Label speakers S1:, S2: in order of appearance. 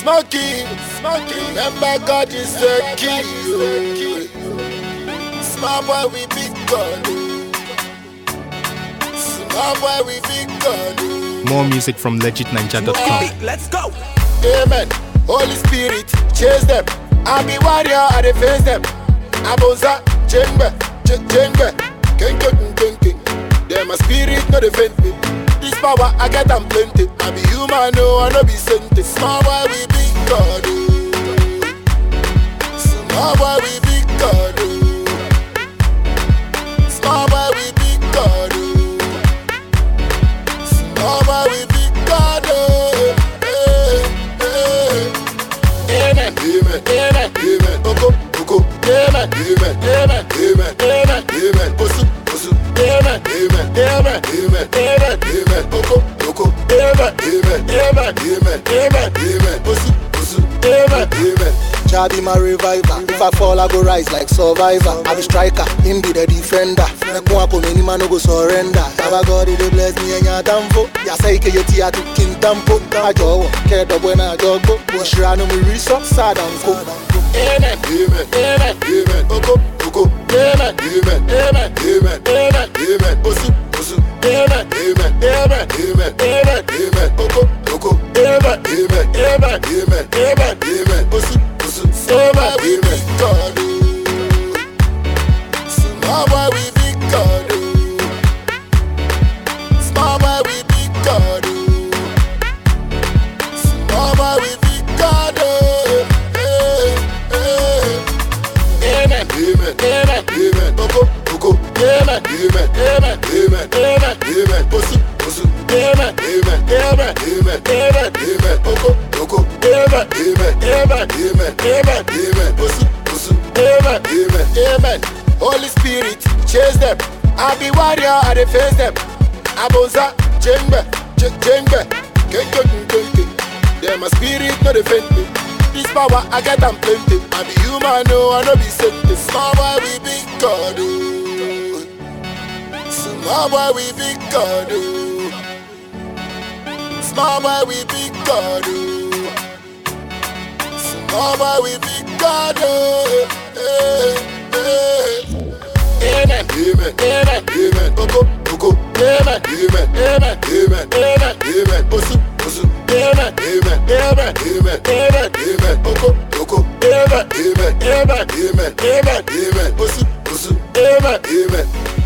S1: Smoky, smoky. Remember God is the key. oh. Small boy, we big God. oh. Small boy, we big God. oh.
S2: More music from legitninja.com.
S3: Let's go.
S1: Amen. Holy Spirit, chase them. I be warrior, I dey face them. Abonza, jengbe, j- jengbe, kenke, kenke. Them my spirit, no defend me. This power, I get am plenty. I be human, no, I no be sent. Small boy, we big God. oh. Small boy, we big God. oh. Small boy, we big God. oh. Small boy, we big God. oh. Hey, hey. Amen. Amen. Amen. Amen. Oko. Oko. Amen. Amen. Amen. Amen. Amen. Amen. Osu. Osu. Amen. Amen. Amen. Amen. Amen. Amen. Oko. Oko. Amen. Amen. Amen. Amen. Amen. Amen. Osu. Osu. Amen. Amen.
S4: Jah be my reviver. If I fall, I go rise like survivor. I be striker, him be the defender. Make one come any man no go surrender. Baba God he dey bless me and ya tamfo. Ya say ke yeti atu king tampo. Ajo wo, ke do buena jogbo. Mo shira no mi riso sad and go.
S1: Amen. Amen. Amen. Amen. Oko. Oko. Amen. Amen. Amen. Amen. Amen. Amen. Osu. Osu. Amen. Amen. Amen. Amen. Amen. Amen. Oko. Oko. Amen. Amen. Amen. Amen. Amen. Amen. Osu. Osu. Amen. Amen. God. oh. Small boy, we big God. oh. Small boy, we big God. oh. Small boy, we big God. oh. Hey, hey. Amen. Amen. Amen. Amen. Oko. Oko. Amen. Amen. Amen. Amen. Amen. Amen. Osu. Osu. Amen. Amen. Amen. Amen. Amen. Amen. Oko. Oko. Amen. Amen. Amen. Amen. Amen. Amen. Osu. Osu. Amen. Amen. Amen. Holy Spirit, chase them. I be warrior, I dey face them. Abonza, jengbe, j- jengbe, kenke, kenke. Them my spirit, no defend me. This power, I get am plenty. I be human, no, I no be sent. Small boy, we big God. oh. Small boy, we big God. oh. Small boy, we big God. oh. Small boy, we big God. oh. Hey, hey. Amen. Amen. Amen. Amen. Oko. Oko. Amen. Amen. Amen. Amen. Amen. Amen. Osu. Osu. Amen. Amen. Amen. Amen. Amen. Amen. Oko. Oko. Amen. Amen. Amen. Amen. Amen. Amen. Osu. Osu. Amen. Amen.